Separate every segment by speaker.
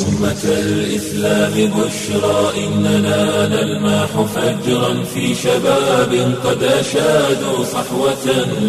Speaker 1: أمة الإسلام بشرى إننا نلمح فجرا في شباب قد أشادوا صحوة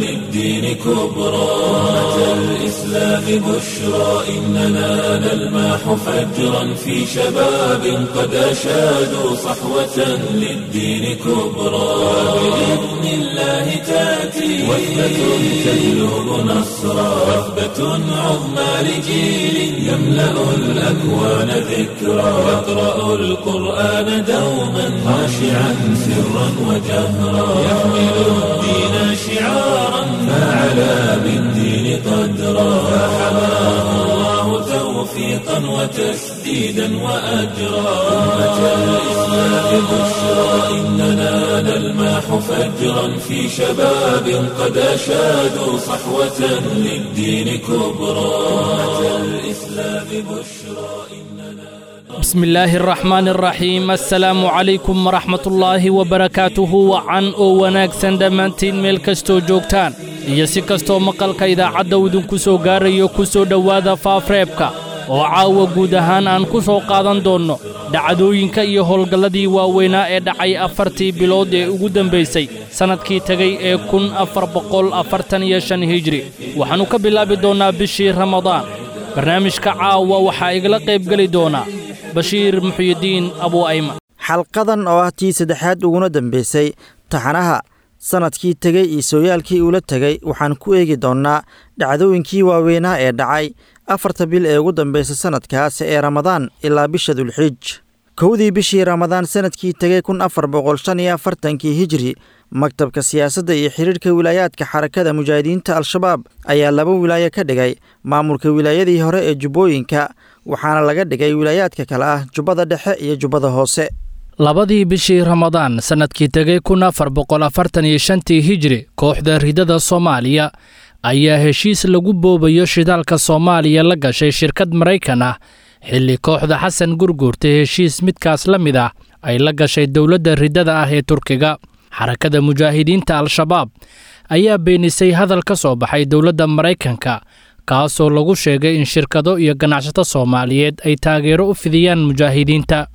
Speaker 1: للدين كبرى أمة الإسلام بشرى إننا نلمح فجرا في شباب قد أشادوا صحوة للدين كبرى بإذن الله تأتي وثبة تجلب نصرا وثبة عظمى لجيل يملأ الأكوان ذكرا يقرأ القرآن دوما خاشعا سرا وجهرا يحمل الدين شعارا فعلى بالدين قدرا فحماه الله توفيقا وتسديدا وأجرا أمة الإسلام بشرى إننا نلمح فجرا في شباب قد أشادوا صحوة للدين كبرى أمة الإسلام بشرى إننا
Speaker 2: بسم الله الرحمن الرحيم assalaamu calaykum waraxmat ullaahi wabarakaatuhu wacan oo wanaagsan dhammaantiin meel kastoo joogtaan iyo si kastoo maqalka idaacadda idinku soo gaarayo ku soo dhowaada faafreebka oo caawa guud ahaan aan ku soo qaadan doonno dhacdooyinka iyo howlgalladii waaweynaa ee dhacay afartii bilood ee ugu dambaysay sannadkii tegay ee kun afar boqol afartan iyo shan hijri waxaannu ka bilaabi doonnaa bishii ramadaan barnaamijka caawa waxaa igala qaybgeli doonaa bashiir muxyidiin abu ayman
Speaker 3: xalqadan oo ah tii saddexaad uguna dambaysay taxanaha sannadkii tegey iyo sooyaalkii uula tegay waxaan ku eegi doonnaa dhacdooyinkii waaweynaa ee dhacay afarta bil ee ugu dambaysay sannadkaas ee ramadaan ilaa bisha dulxiij kowdii bishii ramadaan sannadkii tegey kun afar boqol shan iyo afartankii hijri maktabka siyaasadda iyo xidhiidhka wilaayaadka xarakada mujaahidiinta al-shabaab ayaa laba wilaayo ka dhigay maamulka wilaayadii hore ee jubbooyinka waxaana laga dhigay wilaayaadka kale ah jubbada dhexe iyo jubbada hoose
Speaker 2: labadii bishii ramadaan sannadkii tegey kun afar boqol afartan iyo shantii hijri kooxda ridada soomaaliya ayaa heshiis lagu boobayo shidaalka soomaaliya la gashay shirkad maraykan ah xilli kooxda xasan gurguurta heshiis midkaas la mid ah ay la gashay dowladda ridada ah ee turkiga xarakada mujaahidiinta al-shabaab ayaa beenisay hadal ka soo baxay dowladda maraykanka kaasoo lagu sheegay in shirkado iyo ganacsato soomaaliyeed ay taageero u fidiyaan mujaahidiinta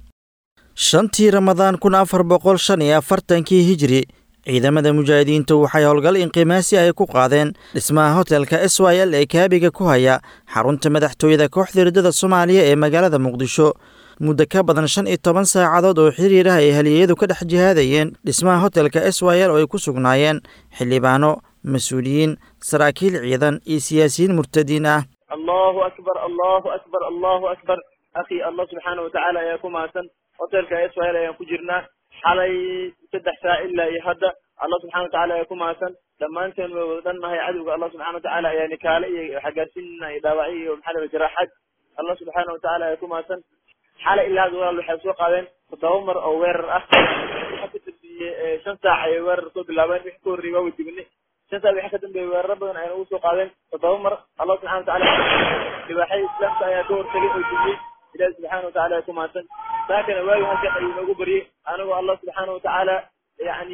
Speaker 3: shantii ramadaan kun afar boqol shan iyo afartankii hijri ciidamada mujaahidiinta waxay howlgal inqimaasi ay ku qaadeen dhismaha hotelka s y l ee kaabiga ku haya xarunta madaxtooyada kooxda ridada soomaaliya ee magaalada muqdisho muddo ka badan shan iyo toban saacadood oo xiriir ah ay haliyeyadu ka dhex jihaadayeen dhismaha hotelka s y l oo ay ku sugnaayeen xildhibaano mas-uuliyiin saraakiil ciidan iyo siyaasiyiin murtadiin ah
Speaker 4: allahu akbar allahu akbar allahu akbar akhi allah subxaana watacaala ayaa ku mahadsan hotelka s y l ayaan ku jirnaa xalay saddex saa ilaa iyo hadda allah subxana watacala ayaa ku mahadsan dhammaanteen way wada dhannahay cadowga allah subxana watacaala ayaa nikaale iyo xagaarsiinna iyo dhaawacyo iyo maxaa la jaraaxad allah subxaana watacaala ayaa ku mahadsan xalay ilaa hadda walaal waxay soo qaadeen toddoba mar oo weerar ah waxa ka dambeeyey shan saac ayay weerar soo bilaabeen wixii ka horreeyey waa way dibinay shan saac wixii ka dambeeyey weeraro badan ayna ugu soo qaadeen toddoba mar allah subxana watacaala libaaxyada islaamka ayaa ka hortagay oo dibiyey ilahi subxaana watacala ayaa ku mahadsan saakana waagi halkan ayuu noogu baryey anigoo allah subxaana watacaala yani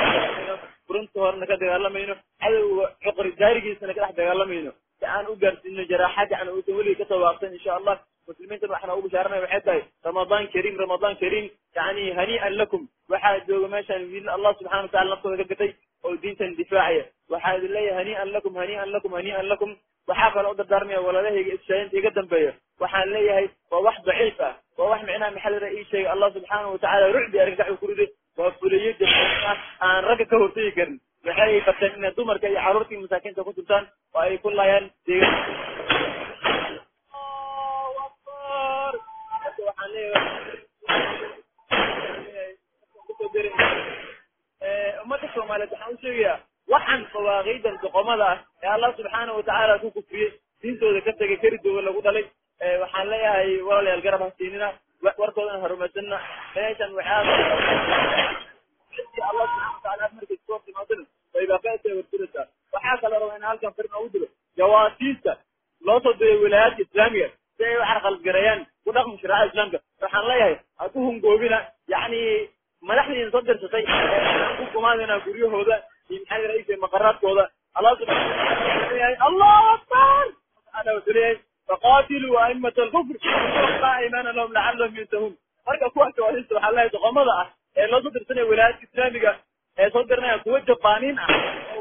Speaker 4: furunta horena ka dagaalamayno cadowga cuqri jaarigiisana ka dhex dagaalamayno si aan u gaarsiino jaraaxad yani uusan weligii kasoo waaqsan insha allah muslimiintan waxaan ugu bashaaranaya waxay tahay ramadaan kariim ramadaan kariim yani hanii'an lakum waxaa jooga meeshaan wiil allah subxana watacala naftooda ka gatay oo diintan difaacaya waxaa idin leeyahay hanii'an lakum hanii'an lakum hanii'an lakum waxaa kaloo u dardaarmaya waladahayga ishaayinta iga dambeeya waxaan leeyahay waa wax daciif ah waa wax micnaha maxalira ii sheegay allah subxaana watacaala rucdi argagax uu ku riday waa fuliyo jabaa aan ragga ka hortagi karin waxay barteen inay dumarka iyo carruurtii masaakiinta ku turtaan oo ay ku laayaan deegaan waxaan leeyahay ummadda soomaaliyeed waxaan u sheegayaa waxaan fawaaqiidan doqomada ah ee allah subxaana watacaala ku kufriyey diintooda ka tegay keridooda lagu dhalay waxaan leeyahay walaalayaal garab hasiinina warkoodana harumaysanna meeshan waxaa allah subxana wataala markay soo timaadana waybaaqeesa warturaysaa waxaa kala raba in halkan fir noogu dilo jawaasiista loo soo diray wilaayaadka islaamiga si ay u carqaladgareeyaan ku dhaqmi shariicada islaamka waxaan leeyahay ha ku hungoobina yacni madaxdiina soo dirsatay ku kumaadina guryahooda iyo maxaa la raisay maqaraadkooda allah subxaana wataala allahu akbar subxaana wataala faqad qatiluu aimata alkufr laa imaana lahum lacalahum yantahuun marka kuwa jawaasiista waxaa leeyahay doqomada ah ee loo soo dirsanaya wilaayadka islaamiga ee soo diranaya kuwa jabaaniin ah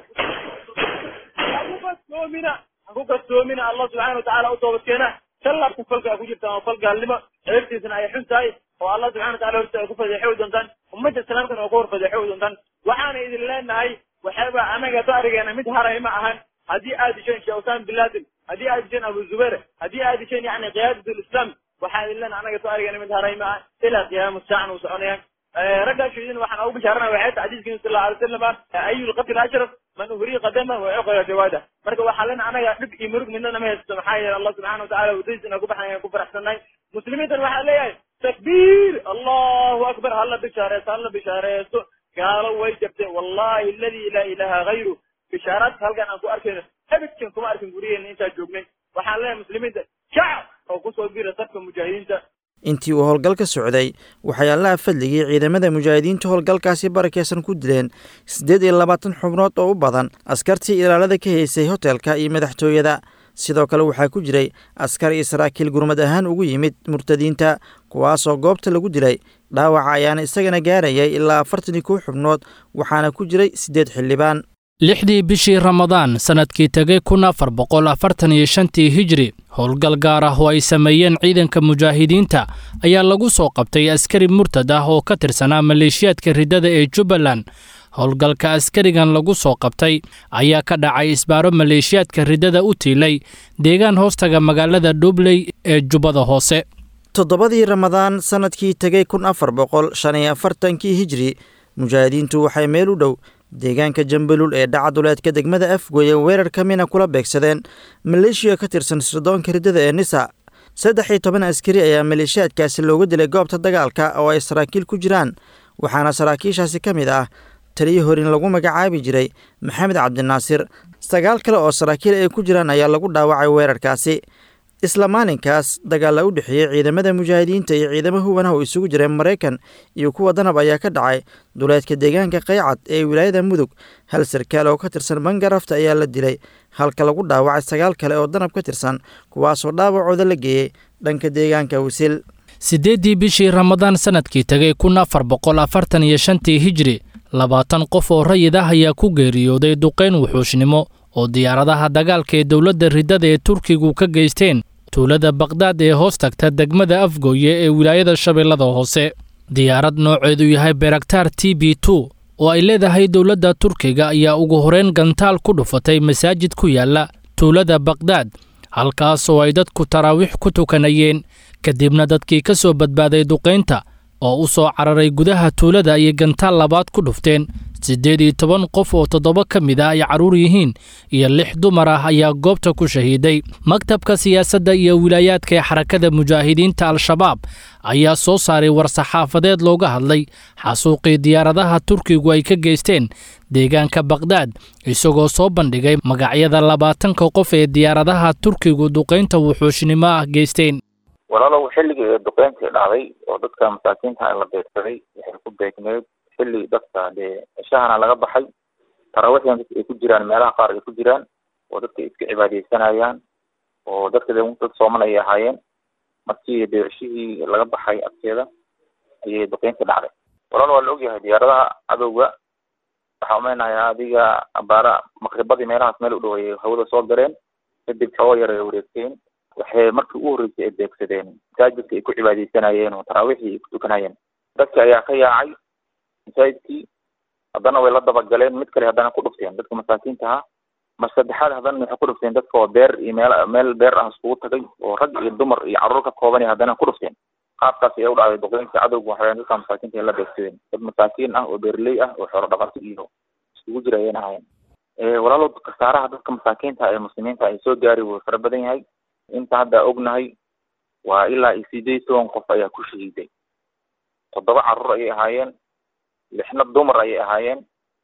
Speaker 4: haku kastoomina haku kastoomina allah subxaana watacaala u toobadkeena shalabka falka ay ku jirtaan oo fal gaalnimo ceebtiisana ay xun tahay oo allah subxana watacala horta ay ku fadeexowi doontaan ummadda islaamkana oo ku hor fadeexowi doontaan waxaana idin leenahay waxaaba anaga darigeena mid haray ma ahan haddii aad disheen sheekh usama bin laden haddii aad disheen abu zubair haddii aad disheen yani qiyaadat lislam waxaan idin leenahay anaga darigeena mid haray ma aha ilaa qiyaama saacan uu soconayaan raggaa shahiidin waxaan ugu bishaarana waxay tahay xadiiskii sal allahu alay wasalam ayu lqatl ashraf man uhriya qadama wa cuqila jawaada marka waxaa lena anaga dhib iyo murug midna nama haysto maxaa yeele allah subxana watacala wadadiis inaan ku baxnay aan ku faraxsannahay muslimiintan waxaa leeyahay takbiir allahu akbar hala bishaareesto hala bishaareesto gaalo way jabtay wallahi aladi laa ilaha gayru bishaaraadka halkan aan ku arkayno abidkan kuma arkin guryaheena intaan joognay waxaan leeyahay muslimiinta shacab oo kusoo bira safka mujaahidiinta
Speaker 3: intii uu howlgalka socday waxay allaha fadligii ciidamada mujaahidiinta howlgalkaasi barakeysan ku dileen siddeed iyo labaatan xubnood oo u badan askartii ilaalada ka haysay hotelka iyo madaxtooyada sidoo kale waxaa ku jiray askar iyo saraakiil gurmad ahaan ugu yimid murtadiinta kuwaasoo goobta lagu dilay dhaawaca ayaana isagana gaarayay ilaa afartan iyo kow xubnood waxaana ku jiray siddeed xildhibaan
Speaker 2: lixdii bishii ramadaan sannadkii tegay kun afar boqol afartan iyo shantii hijri howlgal gaar ah oo ay sameeyeen ciidanka mujaahidiinta ayaa lagu soo qabtay askari murtad ah oo ka tirsanaa maleeshiyaadka riddada ee jubbaland howlgalka askarigan lagu soo qabtay ayaa ka dhacay isbaaro maleeshiyaadka riddada u tiilay deegaan hoostaga magaalada dhubley ee jubbada hoose
Speaker 3: toddobadii ramadaan sannadkii tegay kun afar boqol shan iyo afartankii hijri mujaahidiintu waxay meel u dhow deegaanka jambalul ee dhacaduleedka degmada afgoye weerar ka mina kula beegsadeen maleeshiya ka tirsan sirdoonka riddada ee nisa saddex iyo toban askari ayaa maleeshiyaadkaasi looga dilay goobta dagaalka oo ay saraakiil ku jiraan waxaana saraakiishaasi ka mid ah taliyo horin lagu magacaabi jiray maxamed cabdinaasir sagaal kale oo saraakiil ay ku jiraan ayaa lagu dhaawacay weerarkaasi isla maalinkaas dagaalla u dhexeeyey ciidamada mujaahidiinta iyo ciidamo huwanah oo isugu jireen maraykan iyo kuwa danab ayaa ka dhacay duleedka deegaanka qaycad ee wilaayada mudug hal sarkaal oo ka tirsan bangarafta ayaa la dilay halka lagu dhaawacay sagaal kale oo danab ka tirsan kuwaasoo dhaawacooda la geeyey dhanka deegaanka wisil
Speaker 2: siddeeddii bishii ramadaan sannadkii tegay kun afar boqol afartan iyo shantii hijri labaatan qof oo rayid ah ayaa ku geeriyooday duqayn wuxuushnimo oo diyaaradaha dagaalka ee dowladda riddada ee turkigu ka geysteen tuulada bakdaad ee hoos tagta degmada afgooye ee wilaayada shabeellada hoose diyaarad nooceedu yahay beraktar t b two oo ay leedahay dowladda turkiga ayaa ugu horeyn gantaal ku dhufatay masaajid ku yaalla tuulada bakdaad halkaas oo ay dadku taraawiix ku tukanayeen kadibna dadkii ka soo badbaaday duqaynta oo u soo cararay gudaha tuulada ayay gantaal labaad ku dhufteen siddeed iyo toban qof oo toddoba ka mid ah ay carruur yihiin iyo lix dumar ah ayaa goobta ku shahiiday maktabka siyaasadda iyo wilaayaadka ee xarakada mujaahidiinta al-shabaab ayaa soo saaray war-saxaafadeed looga hadlay xasuuqii diyaaradaha turkigu ay ka geysteen deegaanka bakdaad isagoo soo bandhigay magacyada labaatanka qof ee diyaaradaha turkigu duqaynta wuxuushnimo ah geysteen
Speaker 5: walaalow xilligii ee duqeyntii dhacday oo dadka masaakiinta la beegsaday waxay ku beegneed xilli dadka dee ceshahana laga baxay taraawiixdan dadka ay ku jiraan meelaha qaar ay ku jiraan oo dadka iska cibaadeysanayaan oo dadka de dad sooman ayay ahaayeen markii dee ceshihii laga baxay agteeda ayay duqeyntii dhacday walaal waa la ogyahay diyaaradaha cadowga waxaa umeynayaa adiga abaara maqribadii meelahaas meel u dhow ayay hawada soo gareen kadib xoogo yar ay wareegteen waxay markii ugu horreysay ay beegsadeen masaajidka ay ku cibaadeysanayeen oo taraawiixii ay ku tukanayeen dadki ayaa ka yaacay masaajidkii haddana way la dabagaleen mid kale haddana ku dhufteen dadka masaakiinta ahaa mar saddexaad haddana waxay ku dhufteen dadka oo beer iyo meel meel beer ah iskugu tagay oo rag iyo dumar iyo carruur ka kooban haddana ku dhufteen qaabkaas ayaa u dhacday duqeynta cadowga waxay dadka masaakiinta ay la beegsadeen dad masaakiin ah oo beerley ah oo xoolo dhaqato iyo iskugu jira ayayna ahayen walaalow kasaaraha dadka masaakiinta ee muslimiinta ay soo gaari wuu fara badan yahay inta hadda ognahay waa ilaa iyo sideed toban qof ayaa ku shahiiday toddoba carruur ayay ahaayeen lixna dumar ayay ahaayeen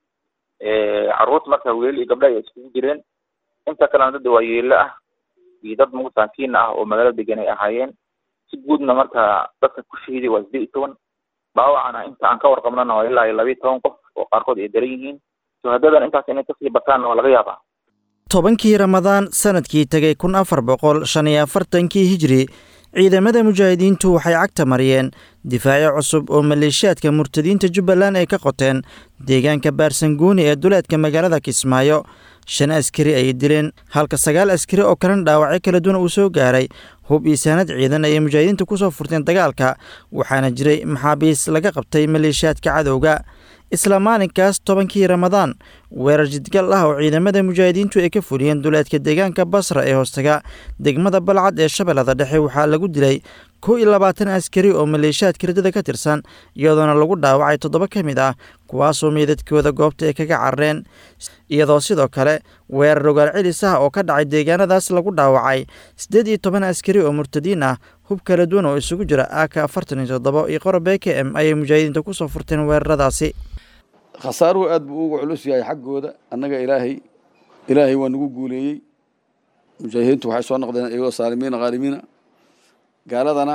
Speaker 5: carruurta marka wiilal iyo gabdha ay iskugu jireen inta kalena dad waa yeelo ah iyo dad masaakiin ah oo magaalo degan ay ahaayeen si guudna marka dadka ku shahiiday waa sideed iyo toban dhaawacana inta aan ka warqabnana waa ilaa iyo labiiyo toban qof oo qaarkood ay daran yihiin shuhadadan intaas inay kasii bataan waa laga yaabaa
Speaker 3: tobankii ramadaan sanadkii tegay kun afar boqol shan iyo afartankii hijri ciidamada mujaahidiintu waxay cagta mariyeen difaacyo cusub oo maleeshiyaadka murtadiinta jubbaland ay ka qoteen deegaanka baarsanguuni ee duleedka magaalada kismaayo shan askari ayay dileen halka sagaal askari oo kalena dhaawacyo kala duwan uu soo gaaray hub iyo saanad ciidan ayay mujaahidiintu ku soo furteen dagaalka waxaana jiray maxaabiis laga qabtay maleeshiyaadka cadowga isla maalinkaas tobankii ramadaan weerar jidgal ah oo ciidamada mujaahidiintu ay ka fuliyeen duleedka deegaanka basra ee hoostaga degmada balcad ee shabeellada dhexe waxaa lagu dilay kow iyo labaatan askari oo maleeshiyaadka ridada ka tirsan iyadoona lagu dhaawacay toddoba ka mid ah kuwaasoo meydadkooda goobta ay kaga carareen iyadoo sidoo kale weerar rogaal celis ah oo ka dhacay deegaanadaas lagu dhaawacay siddeed iyo toban askari oo murtadiin ah hub kala duwan oo isugu jira aka afartan iyo toddoba iyo qoro b k m ayay mujaahidiinta ku soo furteen weeraradaasi
Speaker 6: khasaaruhu aad buu ugu culus yahay xaggooda annaga ilaahay ilaahay waa nagu guuleeyey mujaahidiintu waxay soo noqdeen iyagoo saalimiina khaalimiina gaaladana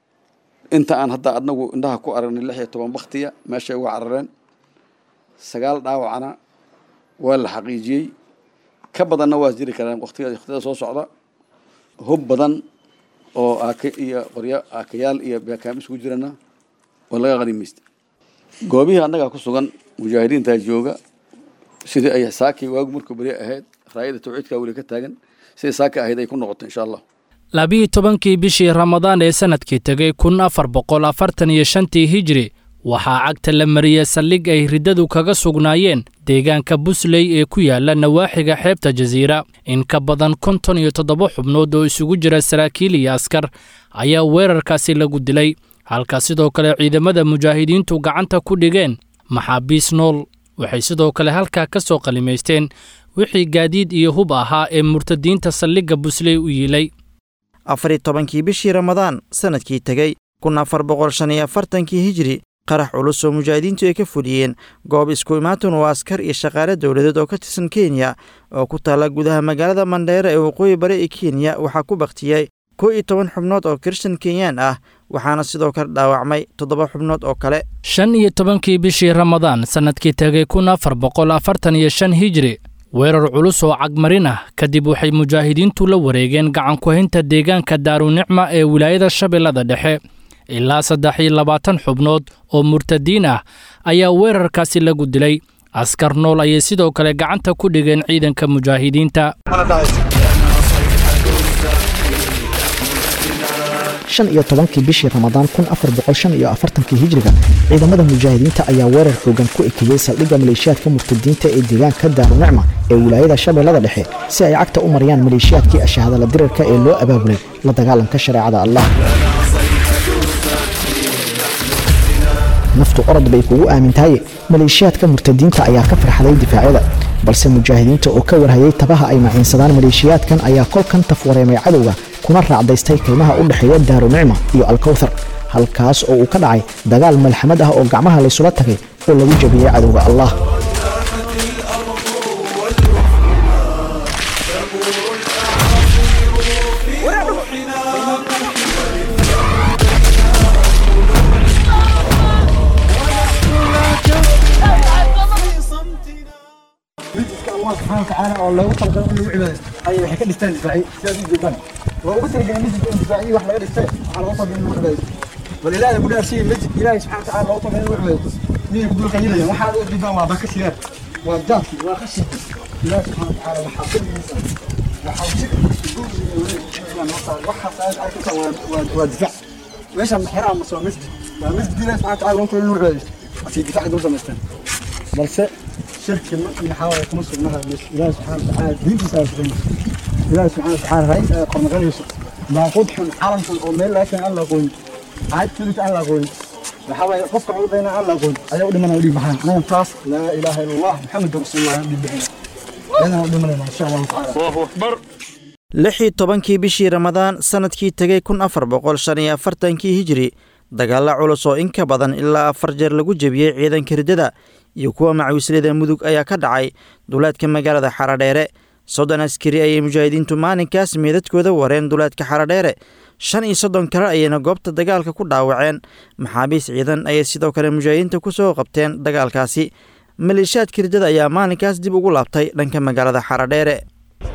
Speaker 6: inta aan hadda adnagu indhaha ku aragnay lix iyo toban baktiya meeshay uga carareen sagaal dhaawacana waa la xaqiijiyey ka badanna waa jiri karaan waqtiga waqtiyada soo socda hub badan oo aaka iyo qoryo aakayaal iyo beekaam isugu jirana oo laga qanimaysta goobihii annagaa ku sugan mujaahidiintaa jooga sidii ay saakii waagu markuu beri ahayd raayada tawxiidkaa weli ka taagan sidai saaki ahayd ay ku noqoto insha allah
Speaker 2: labiyi tobankii bishii ramadaan ee sannadkii tegay kun afar boqol afartan iyo shantii hijri waxaa cagta la mariyey saldhig ay riddadu kaga sugnaayeen deegaanka busley ee ku yaala nawaaxiga xeebta jasiira in ka badan konton iyo toddoba xubnood oo isugu jira saraakiil iyo askar ayaa weerarkaasi lagu dilay halka sidoo kale ciidamada mujaahidiintu gacanta ku dhigeen maxaabiis nool waxay sidoo kale halkaa ka soo qalimaysteen wixii gaadiid iyo hub ahaa ee murtadiinta saldhigga busley u yiilay
Speaker 3: afariyo tobankii bishii ramadaan sannadkii tegey kun afar boqol shan iyo afartankii hijri qarax culus oo mujaahidiintu ay ka fuliyeen goob isku imaatan oo askar iyo shaqaale dowladeed oo ka tirsan kenya oo ku taalla gudaha magaalada mandheere ee waqooyi bari ee kenya waxaa ku baktiyey kow iyo toban xubnood oo kiristan kenyaan ah waxaana sidoo kale dhaawacmay toddoba xubnood oo kale
Speaker 2: shan iyo tobankii bishii ramadaan sannadkii tegay kun afar boqol afartan iyo shan hijri weerar culus oo cagmarin ah kadib waxay mujaahidiintu la wareegeen gacankuhaynta deegaanka daarunicma ee wilaayada shabeellada dhexe ilaa saddex iyo labaatan xubnood oo murtadiin ah ayaa weerarkaasi lagu dilay askar nool ayay sidoo kale gacanta ku dhigeen ciidanka mujaahidiinta
Speaker 7: shan iyo tobankii bishii ramadaan kun afar boqol shan iyo afartankii hijriga ciidamada mujaahidiinta ayaa weerar xoogan ku ekeeyey saldhigga maleeshiyaadka murtadiinta ee deegaanka daarunicma ee wilaayada shabeellada dhexe si ay cagta u mariyaan maleeshiyaadkii ashahadala dirarka ee loo abaabulay la dagaalanka shareecada allah naftu orod bay kugu aamintahaye maleeshiyaadka murtadiinta ayaa ka farxaday difaacyada balse mujaahidiinta oo ka warhayay tabaha ay maciinsadaan maleeshiyaadkan ayaa kolkan tafwareemay cadowga kuna raacdaystay qiimaha u dhexeeya daarunicma iyo alkowthar halkaas oo uu ka dhacay dagaal malxamad ah oo gacmaha laysula tagay oo lagu jabiyey cadowga allah
Speaker 8: الله سبحانه وتعالى oo loogu talagalay in lagu cibaadaysto ayay waxay ka dhistaan difaaciyo sidaas u jeedaan waa ugu talagalay masjidka in difaaciyo wax laga dhistay waxaa loogu talagalay in lagu cibaadaysto bal ilaahay ku dhaarsiiyey masjid ilaahay subxaana watacaala loogu talagalay in lagu cibaadaysto miyay ku dulqayinayaan waxaad u jeedaan waa baka sigaar waa jaadki waa qashinki ilaahay subxaana watacaala waxaa kulligiisa waxaa si waxaas aad arkaysa waa difaac meeshaan maxiraha mase waa masjid waa masjid ilaahay subxaana watacaala loogu talagalay in lagu cibaadaysto asii difaac dul samaystaan balse shirki markii xawaya kuma sugnaha ilaahi subxaana watacaala diintiisa aa sugaysa ilaahi subxaana watacaala ra'iis ayaa qornaqanayso baaquud xun calankan oo meel laga keenay aan la aqoonin caad kelita aan la aqoonin waxaa waaye qofka cudayna aan la aqoonin ayaa u dhimanaya u dhiig baxaan anagan taas laa ilaaha ila allah maxamedu rasuulullah aan dhiig bixina iyadana u dhimanayna insha allahu tacaala allahu akbar
Speaker 3: lix iyo tobankii bishii ramadaan sannadkii tegey kun afar boqol shan iyo afartankii hijri dagaalla culus oo in ka badan ilaa afar jeer lagu jebiyey ciidanka riddada iyo kuwa macawislada mudug ayaa ka dhacay duleedka magaalada xaradheere soddon askari ayay mujaahidiintu maalinkaas meedadkooda wareen duleedka xaradheere shan iyo soddon kale ayayna goobta dagaalka ku dhaawaceen maxaabiis ciidan ayay sidoo kale mujaahidiinta ku soo qabteen dagaalkaasi maleeshiyaadka riddada ayaa maalinkaas dib ugu laabtay dhanka magaalada xaradheere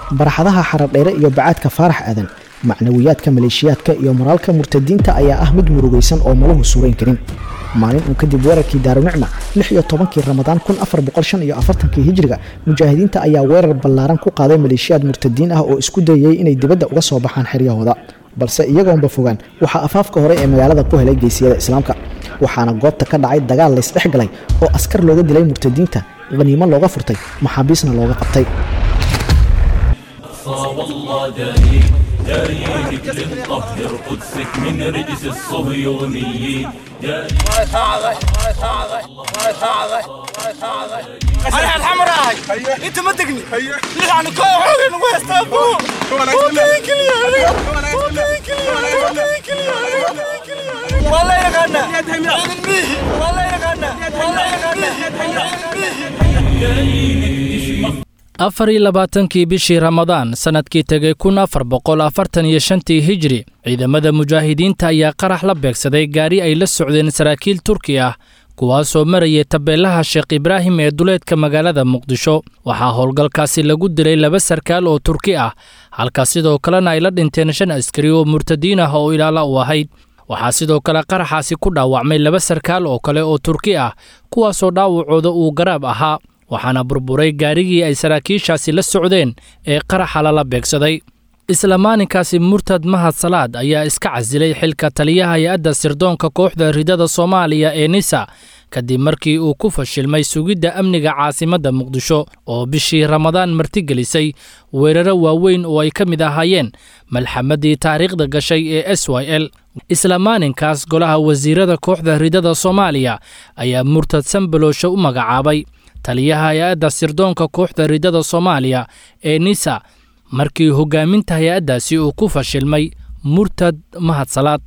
Speaker 7: barxadaha xaradheere iyo bacaadka faarax aadan macnawiyaadka maleeshiyaadka iyo moraalka murtadiinta ayaa ah mid murugaysan oo maluhu suurayn karin maalin uun kadib weerarkii daarunicma lix iyo tobankii ramadaan kun afar boqol shan iyo afartankii hijriga mujaahidiinta ayaa weerar ballaaran ku qaaday maleeshiyaad murtadiin ah oo isku dayayay inay dibadda uga soo baxaan xeryahooda balse iyagoonba fogaan waxaa afaafka hore ee magaalada ku helay geesiyada islaamka waxaana goobta ka dhacay dagaal laysdhex galay oo askar looga dilay murtadiinta khaniimo looga furtay maxaabiisna looga qabtay
Speaker 1: والله داري داري رجل طهر قدسك من رجس الصهيونيين داري
Speaker 9: انا الحمراء انت ما تقني يعني كوعين ويستابو وكيك لي وكيك لي والله يغنى والله يغنى والله يغنى
Speaker 2: afar iyo labaatankii bishii ramadaan sannadkii tegay kun afar boqol afartan iyo shantii hijri ciidamada mujaahidiinta ayaa qarax la beegsaday gaari ay la socdeen saraakiil turki ah kuwaasoo marayay tabeelaha sheekh ibraahim ee duleedka magaalada muqdisho waxaa howlgalkaasi lagu dilay laba sarkaal oo turki ah halka sidoo kalena ay la dhinteen shan askari oo murtadiin ah oo ilaala u ahayd waxaa sidoo kale qaraxaasi ku dhaawacmay laba sarkaal oo kale oo turki ah kuwaasoo dhaawacooda uu garaab ahaa waxaana burburay gaarigii ay saraakiishaasi la socdeen ee qaraxa lala beegsaday isla maalinkaasi murtad mahad salaad ayaa iska casilay xilka taliyaha hay-adda sirdoonka kooxda ridada soomaaliya ee nisa kadib markii uu ku fashilmay sugidda amniga caasimadda muqdisho oo bishii ramadaan martigelisay weeraro waaweyn oo ay ka mid ahaayeen malxamadii taariikhda gashay ee s y l isla maalinkaas golaha wasiirada kooxda ridada soomaaliya ayaa murtad sambaloosho u magacaabay taliyaha hay-adda sirdoonka kooxda ridada soomaaliya ee nisa markii hogaaminta hay-addaasi uu ku fashilmay murtad mahadsalaad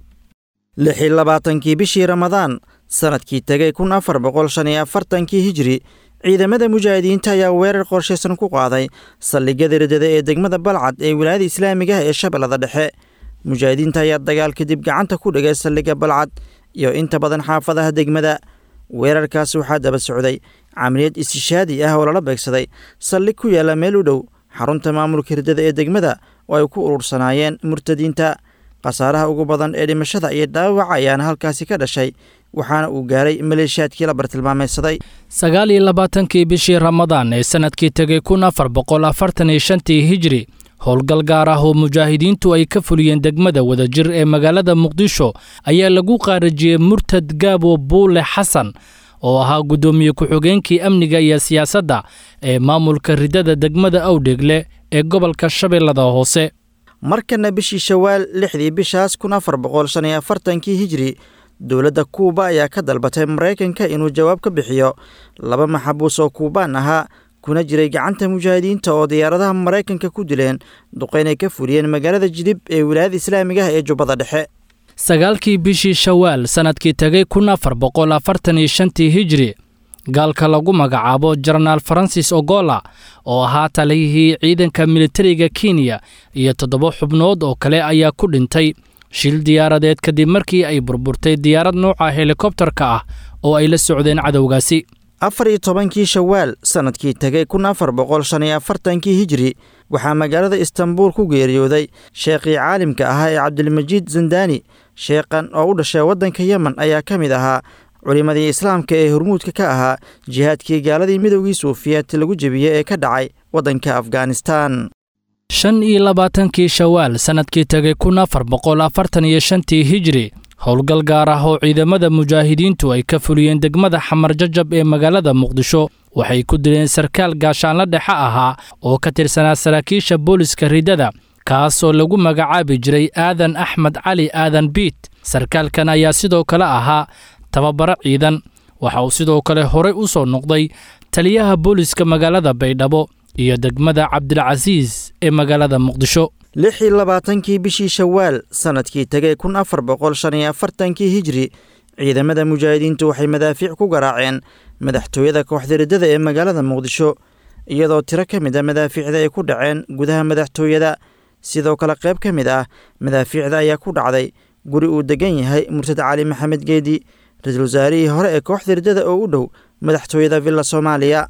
Speaker 3: lix iyo labaatankii bishii ramadaan sannadkii tegay kun afar boqol shan iyo afartankii hijri ciidamada mujaahidiinta ayaa weerar qorshaysan ku qaaday saldhigyada ridada ee degmada balcad ee wilaayada islaamiga ah ee shabeellada dhexe mujaahidiinta ayaa dagaal kadib gacanta ku dhigay saldhigga balcad iyo inta badan xaafadaha degmada weerarkaas waxaa daba socday camaliyad istishaadi ah oo lala beegsaday saldhig ku yaalla meel u dhow xarunta maamulka ridada ee degmada oo ay ku urursanaayeen murtadiinta khasaaraha ugu badan ee dhimashada iyo dhaawaca ayaana halkaasi ka dhashay waxaana uu gaaray maleeshiyaadkii la bartilmaameydsaday
Speaker 2: sagaal iyo labaatankii bishii ramadaan ee sannadkii tegay kun afar boqol afartan iyo shantii hijri howlgal gaar ah oo mujaahidiintu ay ka fuliyeen degmada wadajir ee magaalada muqdisho ayaa lagu qaarajiyey murtad gaabo buule xasan oo ahaa guddoomiye ku-xigeenkii amniga iyo siyaasadda ee maamulka ridada degmada awdheegle ee gobolka shabeellada hoose
Speaker 3: markana bishii shawaal lixdii bishaas kun afar boqol shan iyo afartankii hijri dowladda kuuba ayaa ka dalbatay maraykanka inuu jawaab ka bixiyo laba maxabuus oo kuubaan ahaa kuna jiray gacanta mujaahidiinta oo diyaaradaha maraykanka ku dileen duqeynay ka fuliyeen magaalada jidib ee wilaayada islaamiga ah ee jubbada dhexe
Speaker 2: sagaalkii bishii shawaal sannadkii tegay kun afar boqol afartan iyo shantii hijri gaalka lagu magacaabo jenaraal faransis ogola oo ahaa taliyihii ciidanka militariga kenya iyo toddoba xubnood oo kale ayaa ku dhintay shil diyaaradeed kadib markii ay burburtay diyaarad nooca helikobtarka ah oo ay la socdeen cadowgaasi
Speaker 3: afar iyo tobankii shawaal sannadkii tegay kun afar boqol shan iyo afartankii hijri waxaa magaalada istanbuul ku geeriyooday sheekhii caalimka ahaa ee cabdilmajiid zandani sheekhan oo u dhashay waddanka yemen ayaa ka mid ahaa culimmadii islaamka ee hormuudka ka ahaa jihaadkii gaaladii midowgii suufiyeed lagu jebiyey ee ka dhacay waddanka afghanistan
Speaker 2: shan iyo labaatankii shawaal sannadkii tegay kun afar boqol afartan iyo shantii hijri howlgal gaar ah oo ciidamada mujaahidiintu ay ka fuliyeen degmada xamar jajab ee magaalada muqdisho waxay ku dileen sarkaal gaashaanla dhexe ahaa oo ka tirsanaa saraakiisha booliska ridada kaas oo lagu magacaabi jiray aadan axmed cali aadan biit sarkaalkan ayaa sidoo kale ahaa tababaro ciidan waxa uu sidoo kale horey u soo noqday taliyaha booliska magaalada baydhabo iyo degmada cabdilcasiis ee magaalada muqdisho
Speaker 3: lix iyo labaatankii bishii shawaal sannadkii tegay kun afar boqol shan iyo afartankii hijri ciidamada mujaahidiintu waxay madaafiic ku garaaceen madaxtooyada kooxda riddada ee magaalada muqdisho iyadoo tiro ka mid a madaafiicda ay ku dhaceen gudaha madaxtooyada sidoo kale qayb ka mid ah madaafiicda ayaa ku dhacday guri uu degan yahay murtad cali maxamed geedi ra-iisul wasaarihii hore ee kooxda riddada oo u dhow madaxtooyada villa soomaaliya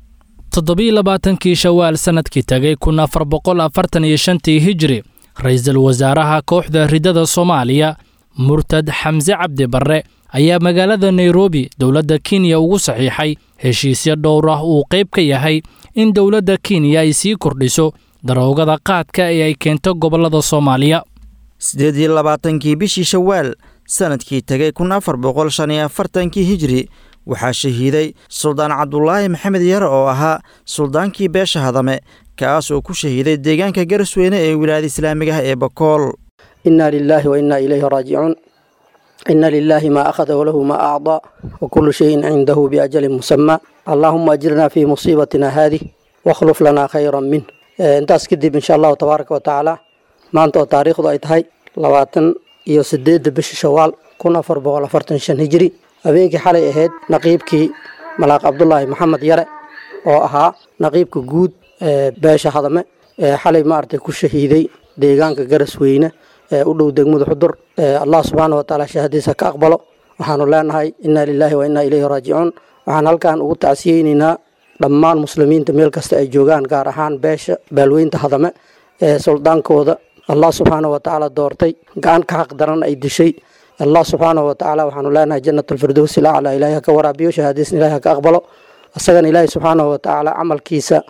Speaker 2: toddobiiy labaatankii shawaal sannadkii tegay kun afar boqol afartan iyo shantii hijri ra-iisul wasaaraha kooxda riddada soomaaliya murtad xamse cabdi barre ayaa magaalada nairobi dowladda kenya ugu saxiixay heshiisyo dhowr ah uu qayb ka yahay in dowladda kenya ay sii kordhiso daroogada qaadka ee ay keento gobollada soomaaliya
Speaker 3: siddeed iyo labaatankii bishii shawaal sannadkii tegay kun afar boqol shan iyo afartankii hijri waxaa shahiiday suldaan cabdulaahi maxamed yare oo ahaa suldaankii beesha hadame kaas oo ku shahiiday deegaanka garasweyne ee wilaayada islaamiga ah ee bakool
Speaker 10: إنا لله وإنا إليه راجعون إن لله ما أخذ وله ما أعطى وكل شيء عنده بأجل مسمى اللهم أجرنا في مصيبتنا هذه واخلف لنا خيرا منه intaas kadib insha allahu tabaaraka wa tacaala maanta oo taariikhdu ay tahay labaatan iyo sideedda bisha shawaal kun afar boqol afartan shan hijri habeenkii xalay ahayd naqiibkii malaaq cabdulaahi maxamed yare oo ahaa naqiibka guud ee beesha hadame ee xalay maaragtay ku shahiiday deegaanka garasweyne ee u dhow degmada xudur allah subxaana wa tacaala shahadiisa ka aqbalo waxaanu leenahay inna lilaahi wa inna ilayhi raajicuun waxaan halkan ugu tacsiyeyneynaa dhammaan muslimiinta meel kasta ay joogaan gaar ahaan beesha baalweynta hadame ee suldaankooda allah subxaana wa tacaala doortay gacan ka xaq daran ay dishay allah subxaana wa tacaala waxaanu leenahay jannat alfirdowsi lacla ilaahi ha ka waraabiyo shahaadiisna ilahi ha ka aqbalo isagana ilaahi subxaana wa tacaala camalkiisa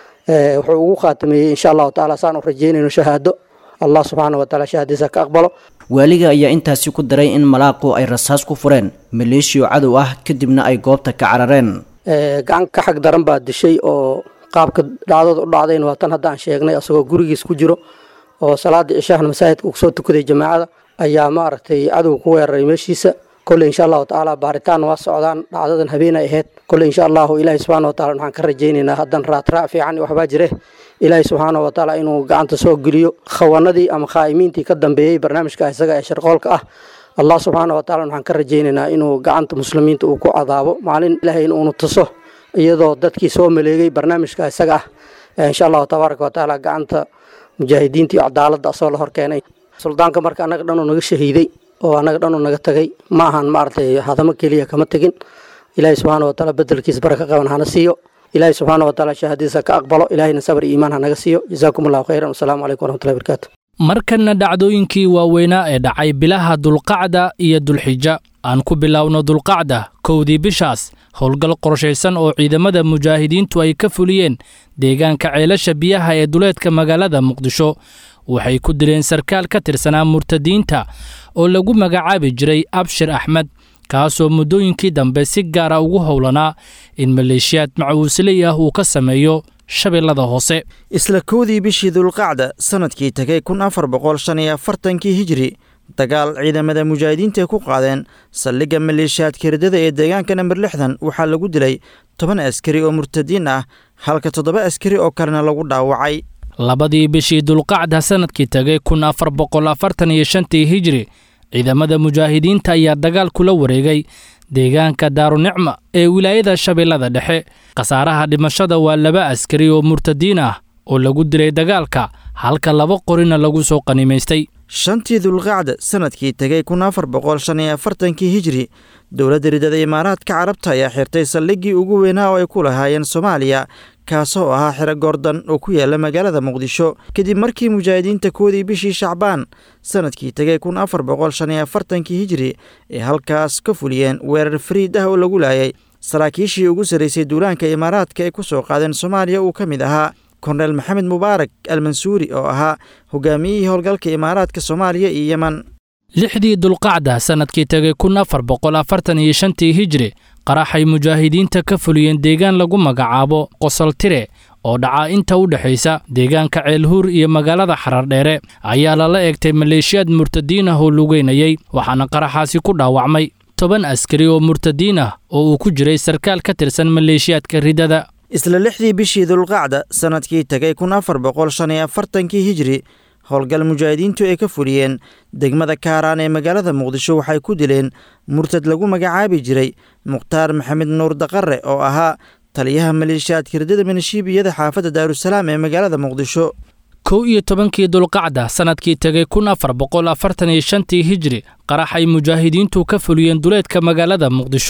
Speaker 10: wuxuu ugu khaatameeyey insha allahu tacaala saan u rajeynayno shahaado allah subxaana wa tacaala shahaadiisa ha ka aqbalo
Speaker 11: waaliga ayaa intaasi ku daray in malaaqu ay rasaas ku fureen maleeshiyo cadow ah kadibna ay goobta ka carareen
Speaker 10: gacan ka xag daran baa dishay oo qaabka dhacdada u dhacdayna waa tan haddaan sheegnay asagoo gurigiis ku jiro oo salaada cishahna masaajidka uu soo tukaday jamaacada ayaa maaragtay cadow ku weeraray meeshiisa kolley insha allahu tacaala baaritaan waa socdaan dhacdadan habeen ay ahayd kolley insha allahu ilaahi subxaana wa tacala waxaan ka rajaynaynaa haddan raatraac fiican iyo waxbaa jire ilaahi subxaana wa tacaala inuu gacanta soo geliyo khawanadii ama khaa'imiintii ka dambeeyey barnaamijka isaga ee sharqoolka ah allah subxaana wa tacala waxaan ka rajaynaynaa inuu gacanta muslimiinta uu ku cadaabo maalin ilaahay in uunu tuso iyadoo dadkii soo maleegay barnaamijka isaga ah insha allahu tabaaraka wa tacaala gacanta mujaahidiinta iyo cadaaladda asoo la hor keenay suldaanka marka annaga dhanuu naga shahiiday oo annaga dhanuu naga tagay ma ahan maaragtay hadamo keliya kama tegin ilaahay subxaana wa tacaala bedelkiisa baraka qaban hana siiyo ilaahay subxaana wa tacaala shahaadiisa ka aqbalo ilaahayna sabr iyo iimaan hanaga siiyo jazaakum allahu khayran wasalaamu calaykum waraxmatullahi barakaatu
Speaker 2: markanna dhacdooyinkii waaweynaa ee dhacay bilaha dulqacda iyo dulxija aan ku bilowno dulqacda kowdii bishaas howlgal qorshaysan oo ciidamada mujaahidiintu ay ka fuliyeen deegaanka ceelasha biyaha ee duleedka magaalada muqdisho waxay ku dileen sarkaal ka tirsanaa murtadiinta oo lagu magacaabi jiray abshir axmed kaasoo muddooyinkii dambe si gaara ugu howlanaa in maleeshiyaad macuusley ah uu ka sameeyo shabeellada hoose
Speaker 3: isla kowdii bishii dulqacda sannadkii tegay kun afar boqol shan iyo afartankii hijri dagaal ciidamada mujaahidiinta ay ku qaadeen saldhigga maleeshiyaadka riddada ee deegaanka namber lixdan waxaa lagu dilay toban askari oo murtadiin ah halka toddoba askari oo kalena lagu dhaawacay
Speaker 2: labadii bishii dulqacda sannadkii tegay kun afar boqol afartan iyo shantii hijri ciidamada mujaahidiinta ayaa dagaal kula wareegay deegaanka daarunicma ee wilaayada shabeellada dhexe khasaaraha dhimashada waa laba askari oo murtadiin ah oo lagu dilay dagaalka halka laba qorina lagu soo qanimaystay
Speaker 3: shantii dulqacda sannadkii tegay kun afar boqol shan iyo afartankii hijri dowladda riddada imaaraadka carabta ayaa xirtay saldhiggii ugu weynaa oo ay ku lahaayeen soomaaliya kaasoo ahaa xero goordan oo ku yaala magaalada muqdisho kadib markii mujaahidiinta koodii bishii shacbaan sannadkii tegay kun afar boqol shan iyo afartankii hijri ay halkaas ka fuliyeen weerar fariid ah oo lagu laayay saraakiishii ugu sarraysay duulaanka imaaraadka ay ku soo qaadeen soomaaliya uu ka mid ahaa korneel maxamed mubaarak almansuuri oo ahaa hogaamiyihii howlgalka imaaraadka soomaaliya iyo yeman
Speaker 2: lixdii dulqacda sannadkii tegay kun afar boqol afartan iyo shantii hijri qaraxay mujaahidiinta ka fuliyeen deegaan lagu magacaabo qosoltire oo dhaca inta u dhexaysa deegaanka ceelhuur iyo magaalada xarardheere ayaa lala eegtay maleeshiyaad murtadiin ah oo lugeynayay waxaana qaraxaasi ku dhaawacmay toban askari oo murtadiin ah oo uu ku jiray sarkaal ka tirsan maleeshiyaadka riddada
Speaker 3: isla lixdii bishii dulqacda sannadkii tegay kun afar boqol shan iyo afartankii hijri howlgal mujaahidiintu ay ka fuliyeen degmada kaaraan ee magaalada muqdisho waxay ku dileen murtad lagu magacaabi jiray mukhtaar maxamed nuur daqare oo ahaa taliyaha maleeshiyaadka riddada minishiibiyada xaafadda daarusalaam ee magaalada muqdisho
Speaker 2: kow iyo tobankii dulqacda sannadkii tegay kun afar boqol afartan iyo shantii hijri qaraxay mujaahidiintu ka fuliyeen duleedka magaalada muqdisho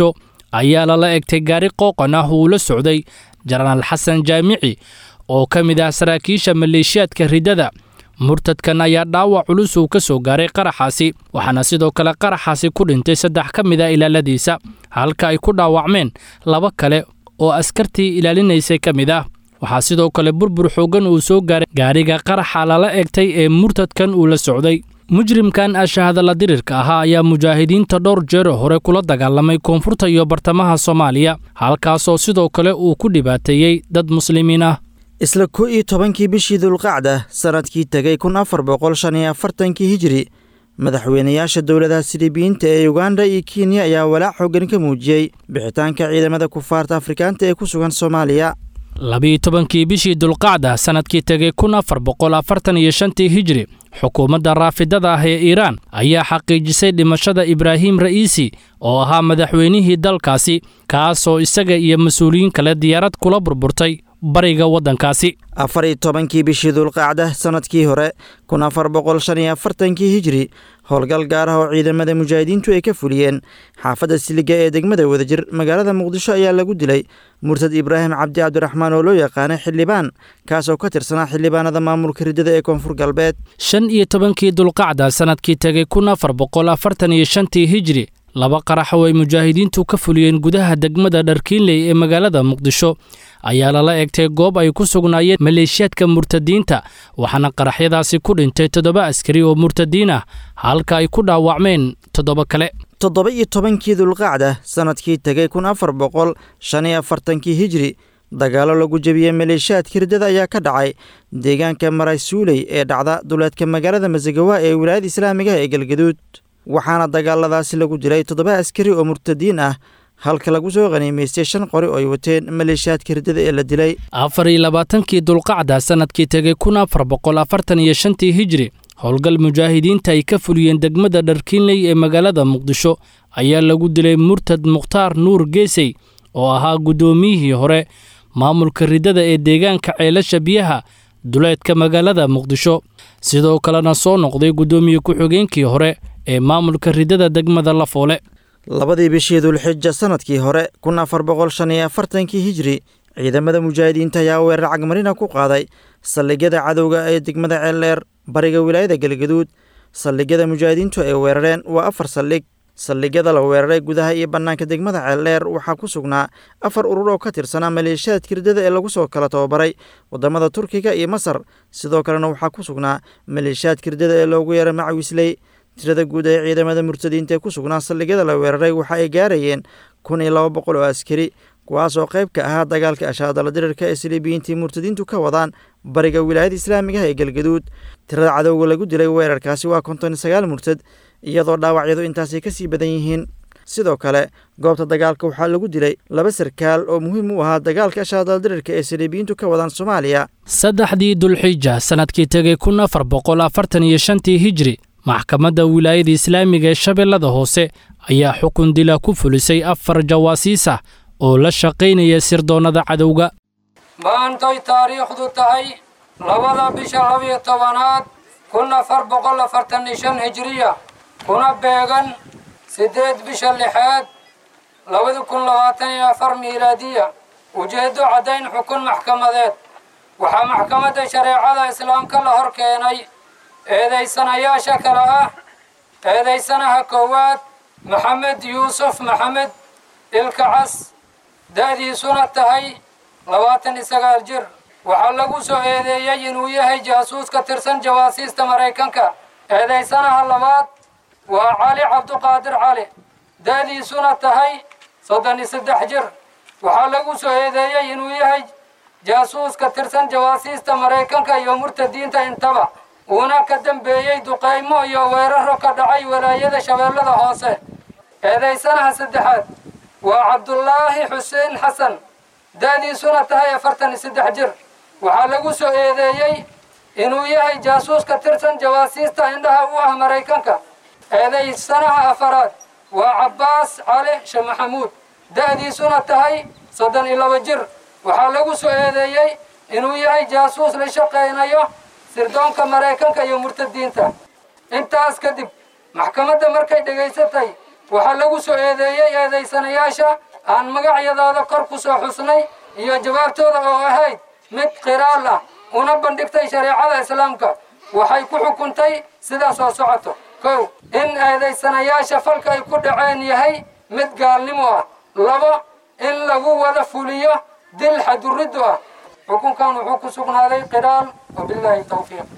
Speaker 2: ayaa lala egtay gaari qooqan ah uu la socday jenaraal xasan jaamici oo ka mid ah saraakiisha maleeshiyaadka riddada murtadkan ayaa dhaawac culus uu ka soo gaaray qaraxaasi waxaana sidoo kale qaraxaasi ku dhintay saddex ka mid a ilaaladiisa halka ay ku dhaawacmeen laba kale oo askartii ilaalinaysay ka mid ah waxaa sidoo kale burbur xooggan uu soo gaaray gaariga qaraxa lala egtay ee murtadkan uu la socday mujrimkan ashahadalla dirirka ahaa ayaa mujaahidiinta dhowr jeero hore kula dagaalamay koonfurta iyo bartamaha soomaaliya halkaasoo sidoo kale uu ku dhibaateeyey dad muslimiin ah
Speaker 3: isla ko iyo tobankii bishii dulqacda sannadkii tegay kun afar boqol shan iyo afartankii hijiri madaxweynayaasha dowladaha silibiyiinta ee uganda iyo kenya ayaa walaac xooggan ka muujiyey bixitaanka ciidamada kufaarta afrikaanta ee ku sugan soomaaliya
Speaker 2: labiiyo tobankii bishii dulqacda sannadkii tegay kun afar boqol afartan iyo shantii hijiri xukuumadda raafidada ah ee iiraan ayaa xaqiijisay dhimashada ibraahim ra'iisi oo ahaa madaxweynihii dalkaasi kaasoo isaga iyo mas-uuliyiin kale diyaarad kula burburtay bariga waddankaasi
Speaker 3: afar iyo tobankii bishii dulqacda sannadkii hore kun afar boqol shan iyo afartankii hijiri howlgal gaar ah oo ciidamada mujaahidiintu ay ka fuliyeen xaafadda siliga ee degmada wadajir magaalada muqdisho ayaa lagu dilay murtad ibraahim cabdi cabdiraxmaan oo loo yaqaanay xildhibaan kaasoo ka tirsanaa xildhibaanada maamulka riddada ee koonfur galbeed
Speaker 2: shan iyo tobankii dulqacda sannadkii tegay kun afar boqol afartan iyo shantii hijiri laba qarax oo ay mujaahidiintu ka fuliyeen gudaha degmada dharkiinley ee magaalada muqdisho ayaa lala egtay goob ay ku sugnaayeen maleeshiyaadka murtadiinta waxaana qaraxyadaasi ku dhintay toddoba askari oo murtadiin ah halka ay ku dhaawacmeen toddoba kale
Speaker 3: toddoba iyo tobankii dulqacda sannadkii tegay kun afar boqol shan iyo afartankii hijiri dagaallo lagu jebiyey maleeshiyaadka riddada ayaa ka dhacay deegaanka maraysuuley ee dhacda duleedka magaalada masagawa ee wilaayada islaamiga ee galgaduud waxaana dagaaladaasi lagu dilay toddoba askari oo murtadiin ah halka lagu soo qaniimaystay shan qori oo ay wateen maleeshiyaadka riddada ee la dilay
Speaker 2: afar iyo labaatankii dulqacda sannadkii tegay kun afar boqol afartan iyo shantii hijiri howlgal mujaahidiinta ay ka fuliyeen degmada dharkiinley ee magaalada muqdisho ayaa lagu dilay murtad mukhtaar nuur geesey oo ahaa guddoomiyihii hore maamulka riddada ee deegaanka ceelasha biyaha duleedka magaalada muqdisho sidoo kalena soo noqday guddoomiye ku-xigeenkii hore ee maamulka riddada degmada lafoole
Speaker 3: labadii bishii dulxija sannadkii hore kun afar boqol shan iyo afartankii hijiri ciidamada mujaahidiinta ayaa weerar cagmarina ku qaaday saldhigyada cadowga ee degmada ceeldheer bariga wilaayada galgaduud saldhigyada mujaahidiintu ay weerareen waa afar saldhig saldhigyada la weeraray gudaha iyo bannaanka degmada ceeldheer waxaa ku sugnaa afar urur oo ka tirsanaa maleeshiyaadka riddada ee lagu soo kala tababaray waddamada turkiga iyo masar sidoo kalena waxaa ku sugnaa maleeshiyaadka riddada ee loogu yeeray macawisley tirada guud ee ciidamada murtadiinta ee ku sugnaa saldhigyada la weeraray waxa ay gaarayeen kun iyo laba boqol oo askari kuwaas oo qayb ka ahaa dagaalka ashaadala dirirka ee silibiyiintii murtadiintu ka wadaan bariga wilaayada islaamigaha ee galgaduud tirada cadowga lagu dilay weerarkaasi waa konton iyo sagaal murtad iyadoo dhaawacyadu intaasay ka sii badan yihiin sidoo kale goobta dagaalka waxaa lagu dilay laba sarkaal oo muhiim u ahaa dagaalka ashaadala dirirka ee silibiyiintu ka wadaan soomaaliya
Speaker 2: saddexdii dulxija sannadkii tegay kun afar boqol afartan iyo shantii hijri maxkamadda wilaayada islaamiga ee shabeellada hoose ayaa xukun dila ku fulisay afar jawaasiis ah oo la shaqaynaya sirdoonnada cadowga
Speaker 12: maantay taariikhdu tahay labada bisha labiyo tobanaad kun afar boqol afartan iyo shan hijiriya kuna beegan siddeed bisha lixaad labadi kun labaatan iyo afar miilaadiya ujeeddo caddayn xukun maxkamadeed waxaa maxkamadda shareecada islaamka la hor keenay eedaysanayaasha kale ah eedaysanaha koowaad maxamed yuusuf maxamed ilkacas da'diisuna tahay labaatan iyo sagaal jir waxaa lagu soo eedeeyey inuu yahay jaasuus ka tirsan jawaasiista maraykanka eedaysanaha labaad waa cali cabduqaadir cali da'diisuna tahay soddon iyo saddex jir waxaa lagu soo eedeeyey inuu yahay jaasuus ka tirsan jawaasiista maraykanka iyo murtadiinta intaba uuna ka dambeeyey duqaymo iyo weeraro ka dhacay walaayada shabeellada hoose eedaysanaha saddexaad waa cabdulaahi xuseen xasan da'diisuna tahay afartan iyo saddex jir waxaa lagu soo eedeeyey inuu yahay jaasuus ka tirsan jawaasiista indhaha u ah maraykanka eedaysanaha afaraad waa cabbaas cali she maxamuud da'diisuna tahay soddon iyo laba jir waxaa lagu soo eedeeyey inuu yahay jaasuus la shaqaynayo sirdoonka maraykanka iyo murtadiinta intaas kadib maxkamadda markay dhegaysatay waxaa lagu soo eedeeyey eedaysanayaasha aan magacyadooda kor ku soo xusnay iyo jawaabtooda oo ahayd mid qiraal ah una bandhigtay shareecada islaamka waxay ku xukuntay sidaas oo socoto kow in eedaysanayaasha falka ay ku dhaceen yahay mid gaalnimo ah labo in lagu wada fuliyo dil xaduriddu ah xukunkan wuxuu ku sugnaaday qiraal wabilaahi tawfiiq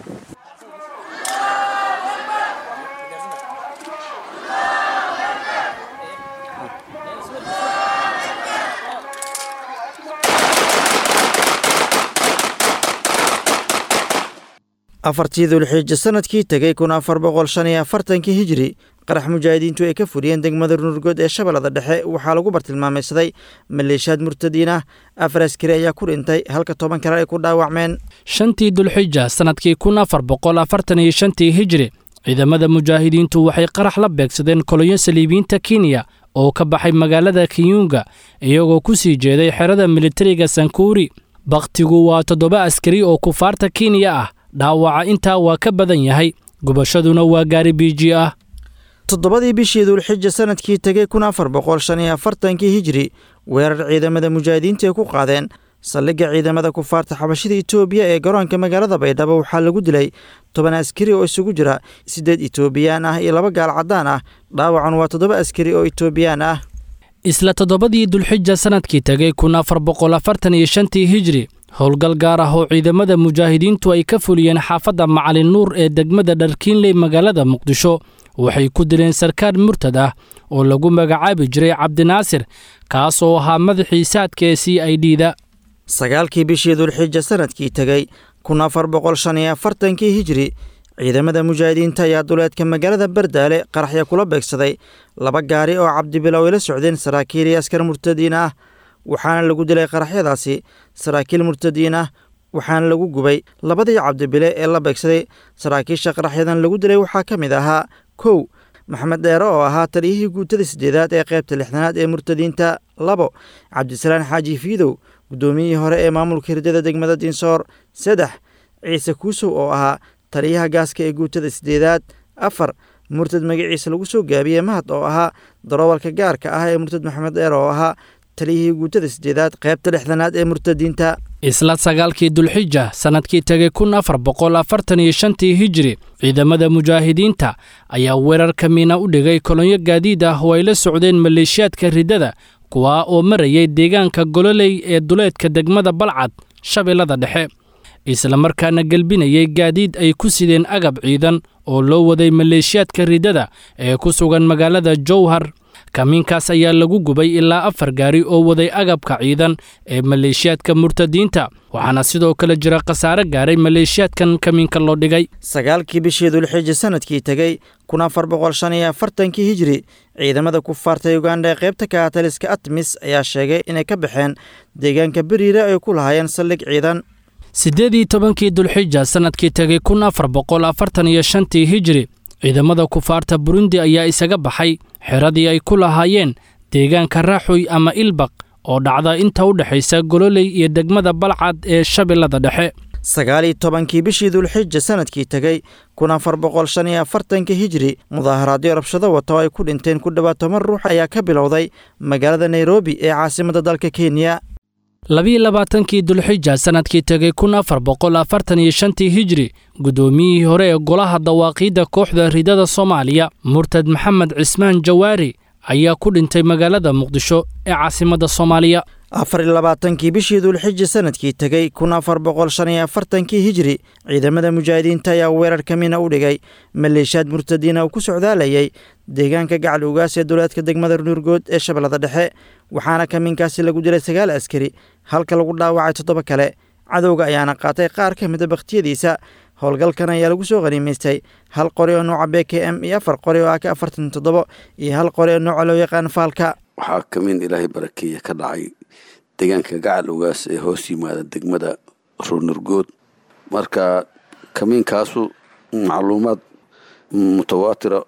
Speaker 3: afartii dulxiija sanadkii tegey kun afar boqol shan iyo afartankii hijiri qarax mujaahidiintu ay ka furiyeen degmada runurgood ee shabeellada dhexe waxaa lagu bartilmaamaysaday maleeshiyaad murtadiin ah afar askari ayaa ku dhintay halka toban kale ay ku dhaawacmeen
Speaker 2: shantii dulxija sannadkii kun afar boqol afartan iyo shantii hijiri ciidamada mujaahidiintu waxay qarax la beegsadeen kolonyo saliibiyiinta kenya oo ka baxay magaalada kiyunga iyagoo ku sii jeeday xerada militariga sankuuri bakhtigu waa toddoba askari oo kufaarta kenya ah dhaawaca intaa waa ka badan yahay gubashaduna waa gaari biiji ah
Speaker 3: toddobadii bishii dulxija sanadkii tegey kun afar boqol shan iyo afartankii hijiri weerar ciidamada mujaahidiinta ay ku qaadeen saldhigga ciidamada kufaarta xabashida etoobiya ee garoonka magaalada baydhabo waxaa lagu dilay toban askari oo isugu jira siddeed etoobiyaan ah iyo laba gaal caddaan ah dhaawacan waa toddoba askari oo etoobiyaan ah
Speaker 2: isla toddobadii dulxija sannadkii tegey kun afar boqol afartan iyo shantii hijiri howlgal gaar ah oo ciidamada mujaahidiintu ay ka fuliyeen xaafadda macalin nuur ee degmada dharkiinley magaalada muqdisho waxay ku dileen sarkaal murtad ah oo lagu magacaabi jiray cabdinaasir kaas oo ahaa madaxii saadka ee c i d da
Speaker 3: sagaalkii bishii dulxija sanadkii tegey kun afar boqol shan iyo afartankii hijiri ciidamada mujaahidiinta ayaa duleedka magaalada bardaale qaraxya kula beegsaday laba gaari oo cabdibilow ay la socdeen saraakiil iyo askar murtadiin ah waxaana lagu dilay qaraxyadaasi saraakiil murtadiin ah waxaana lagu gubay labadii cabdibile ee la beegsaday saraakiisha qaraxyadan lagu dilay waxaa ka mid ahaa kow maxamed dheere oo ahaa taliyihii guutada siddeedaad ee qaybta lixdanaad ee murtadiinta labo cabdisalaan xaaji fiidow guddoomiyihii hore ee maamulka hirdada degmada dinsoor saddex ciise kuusow oo ahaa taliyaha gaaska ee guutada siddeedaad afar murtad magaciisa lagu soo gaabiyey mahad oo ahaa daroowalka gaarka ah ee murtad maxamed dheere oo ahaa taliyihii guutada siddeedaad qaybta lixdanaad ee murtadiinta
Speaker 2: isla sagaalkii dulxija sannadkii tegey kun afar boqol afartan iyo shantii hijiri ciidamada mujaahidiinta ayaa weerar kamiina u dhigay kolonyo gaadiid ah oo ay la socdeen maleeshiyaadka riddada kuwaa oo marayay deegaanka gololey ee duleedka degmada balcad shabeellada dhexe islamarkaana gelbinayay gaadiid ay ku sideen agab ciidan oo loo waday maleeshiyaadka riddada ee ku sugan magaalada jowhar kamiinkaas ayaa lagu gubay ilaa afar gaari oo waday agabka ciidan ee maleeshiyaadka murtadiinta waxaana sidoo kale jira khasaare gaaray maleeshiyaadkan kamiinka loo dhigay
Speaker 3: sagaalkii bishii dulxija sanadkii tegey kun afar boqol shan iyo afartankii hijiri ciidamada kufaarta uganda ee qaybta kaataliska atmis ayaa sheegay inay ka baxeen deegaanka beriire ay ku lahaayeen saldhig ciidan
Speaker 2: siddeed iyo tobankii dulxija sannadkii tegey kun afar boqol afartan iyo shantii hijiri ciidamada kufaarta burundi ayaa isaga baxay xeradii ay ku lahaayeen deegaanka raaxoy ama ilbaq oo dhacda inta u dhexaysa gololey iyo degmada balcad ee shabeellada dhexe
Speaker 3: sagaal iyo tobankii bishii dulxija sanadkii tegey kun afar boqol shan iyo afartankii hijiri mudaaharaadyo rabshado wata oo ay ku dhinteen ku dhowaad toban ruux ayaa ka bilowday magaalada nairobi ee caasimadda dalka kenya
Speaker 2: labiiyo labaatankii dulxija sannadkii tegey kun afar boqol afartan iyo shantii hijiri guddoomiyihii hore ee golaha dawaaqiidda kooxda ridada soomaaliya murtad maxamed cismaan jawaari ayaa ku dhintay magaalada muqdisho ee caasimadda soomaaliya
Speaker 3: afar iyo labaatankii bishii dulxija sanadkii tegey kun afar boqol shan iyo afartankii hijiri ciidamada mujaahidiinta ayaa weerar kamina u dhigay maleeshiyaad murtadiina uu ku socdaalayay deegaanka gacal ugaas ee duleedka degmada nuurgood ee shabeellada dhexe waxaana kamiinkaasi lagu dilay sagaal askari halka lagu dhaawacay toddoba kale cadowga ayaana qaatay qaar ka mida bakhtiyadiisa howlgalkan ayaa lagu soo qaniimaystay hal qori oo nooca b k m iyo afar qori oo ak afartan toddobo iyo hal qori oo nooca loo yaqaan faalka
Speaker 6: waxaa kamiin ilaahay barakeeya ka dhacay deegaanka gacal ugaas ee hoos yimaada degmada ruunurgood marka kamiinkaasu macluumaad mutawaatira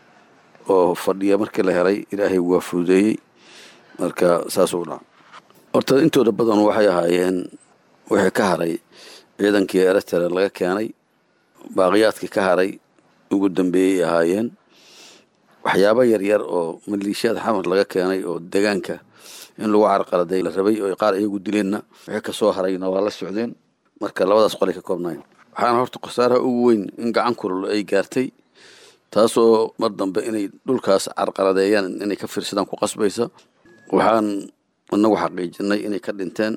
Speaker 6: oo fadhiya markii la helay ilaahay waa fududeeyey marka saasuu dhaca horta intooda badan waxay ahaayeen wixii ka haray ciidankii eritrea laga keenay baaqiyaadkii ka haray ugu dambeeyey ahaayeen waxyaabo yaryar oo maleeshiyada xamar laga keenay oo deegaanka in lagu carqaladay la rabay oo qaar iyagu dileenna wixii kasoo harayna waa la socdeen marka labadaas qolay ka koobnayn waxaana horta khasaaraha ugu weyn in gacan kulul ay gaartay taasoo mar dambe inay dhulkaas carqaladeeyaan inay ka fiirsadaan ku qasbaysa waxaan inagu xaqiijinay inay ka dhinteen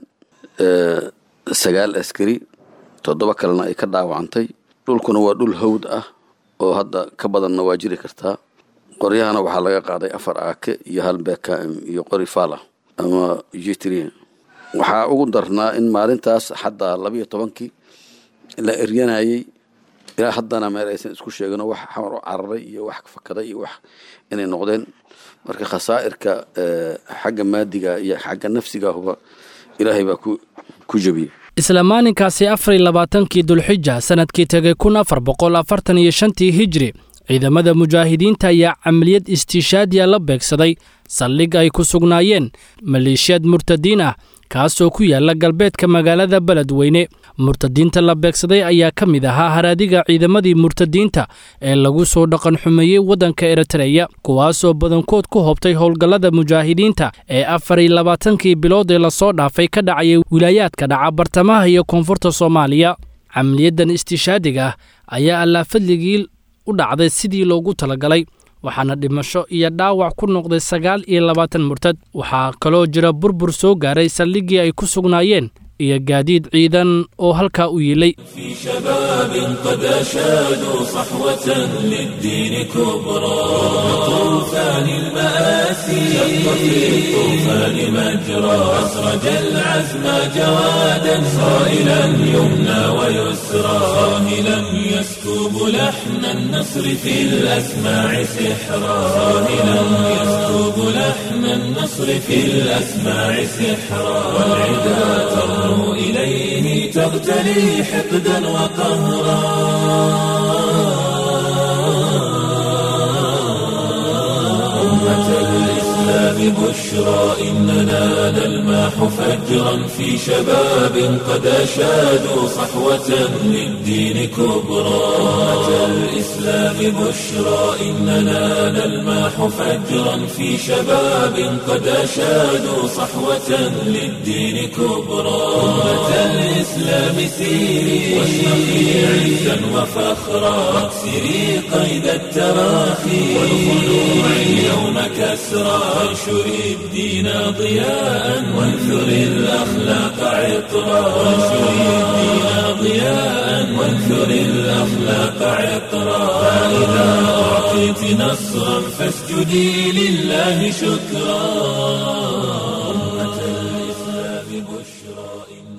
Speaker 6: sagaal askari toddoba kalena ay ka dhaawacantay dhulkuna waa dhul hawd ah oo hadda ka badanna waa jiri kartaa qoryahana waxaa laga qaaday afar aake iyo hal bkm iyo qori fala ama jitri waxaa ugu darnaa in maalintaas xataa labiyo tobankii la eryanayay ilaa haddana meel aysan isku sheegin wax xamar u cararay iyo wax fakaday iyo wax inay noqdeen marka khasaa'irka xagga maadiga iyo xagga nafsiga huba ilaahay baa ku ku jebiyey
Speaker 2: isla maalinkaasi afar iyo labaatankii dulxija sannadkii tegay kun afar boqol afartan iyo shantii hijri ciidamada mujaahidiinta ayaa camaliyad istiishaadiya la beegsaday saldhig ay ku sugnaayeen maleeshiyad murtadiin ah kaasoo ku yaala galbeedka magaalada beledweyne murtadiinta la beegsaday ayaa ka mid ahaa haraadiga ciidamadii murtadiinta ee lagu soo dhaqan xumeeyey waddanka eritreya kuwaasoo badankood ku hobtay howlgallada mujaahidiinta ee afar iyo labaatankii bilood ee lasoo dhaafay ka dhacayay wilaayaadka dhaca bartamaha iyo koonfurta soomaaliya camaliyadan istiishaadiga ah ayaa allaafadligii u dhacday sidii loogu talagalay waxaana dhimasho iyo dhaawac ku noqday sagaal iyo labaatan murtad waxaa kaloo jira burbur soo gaaray saldhiggii ay ku sugnaayeen iyo gaadiid ciidan oo halkaa u yiilay
Speaker 1: في شباب قد أشادوا صحوة للدين كبرى طوفان المآسي شق في الطوفان مجرى أسرج العزم جوادا صائلا يمنى ويسرى صاهلا يسكب لحن النصر في الأسماع سحرا صاهلا يسكب لحن النصر في الأسماع سحرا والعدا ترنو إليه تغتلي حقدا وقهرا أمة الإسلام بشرى إننا نلماح فجرا في شباب قد أشادوا صحوة للدين كبرى أمة الإسلام بشرى إننا نلماح فجرا في شباب قد أشادوا صحوة للدين كبرى أمة الإسلام سيري واشرقي عزا وفخرا واكسري قيد التراخي والخلوع اليوم كسرى وانشري الدين ضياء وانثري الأخلاق عطرا وانشري الدين ضياء وانثري الأخلاق عطرا فإذا أعطيت نصرا فاسجدي لله شكرا أمة الإسلام بشرى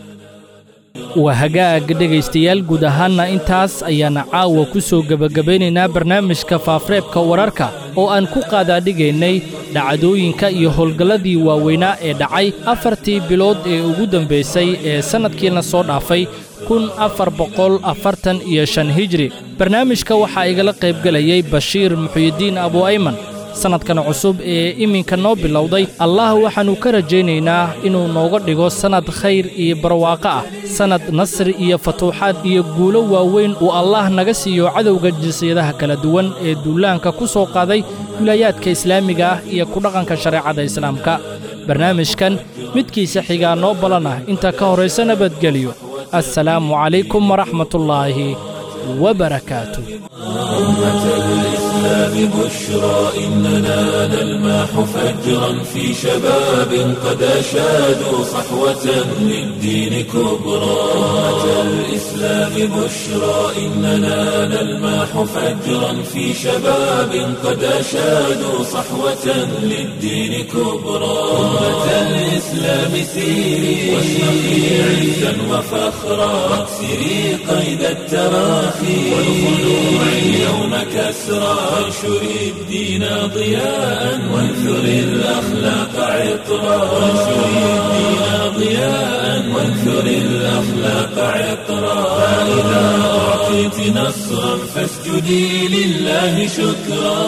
Speaker 2: waa hagaag dhegaystayaal guud ahaanna intaas ayaana caawa ku soo gebagabaynaynaa barnaamijka faafreebka wararka oo aan ku qaadaadhigaynay dhacdooyinka iyo howlgalladii waaweynaa ee dhacay afartii bilood ee ugu dambaysay ee sannadkiina soo dhaafay kun afar boqol afartan iyo shan hijri barnaamijka waxaa igala qaybgelayay bashiir muxuyidiin abu ayman sannadkan cusub ee iminka noo bilowday allah waxaannu ka rajaynaynaa inuu nooga dhigo sannad khayr iyo barwaaqo ah sannad nasri iyo fatuuxaad iyo guulo waaweyn uu allah naga siiyo cadowga jinsiyadaha kala duwan ee duulaanka ku soo qaaday wilaayaadka islaamiga ah iyo ku dhaqanka shareecada islaamka barnaamijkan midkiisa xigaa noo balan ah inta ka horaysa nabadgelyo assalaamu calaykum waraxmatullaahi وبركاته
Speaker 1: أمة الإسلام بشرى إننا نلماح فجرا في شباب قد أشادوا صحوة للدين كبرى أمة الإسلام بشرى إننا نلماح فجرا في شباب قد أشادوا صحوة للدين كبرى أمة الإسلام سيري واشرقي عزا وفخرا واكسري قيد التراخي والخلوع اليوم كسرى وانشري الدين ضياء وانثري الأخلاق عطرا وانشري الدين ضياء وانثري الأخلاق عطرا فإذا أعطيت نصرا فاسجدي لله شكرا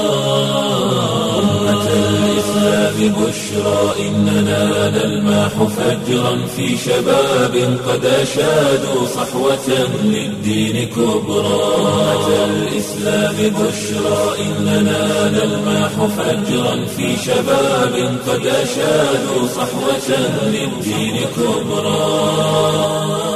Speaker 1: أمة الإسلام بشرى إننا نلماح فجرا في شباب قد أشادوا صحوة للدين كبرى أمة الإسلام بشرى إن إننا نلمح فجرا في شباب قد أشادوا صحوة للدين كبرى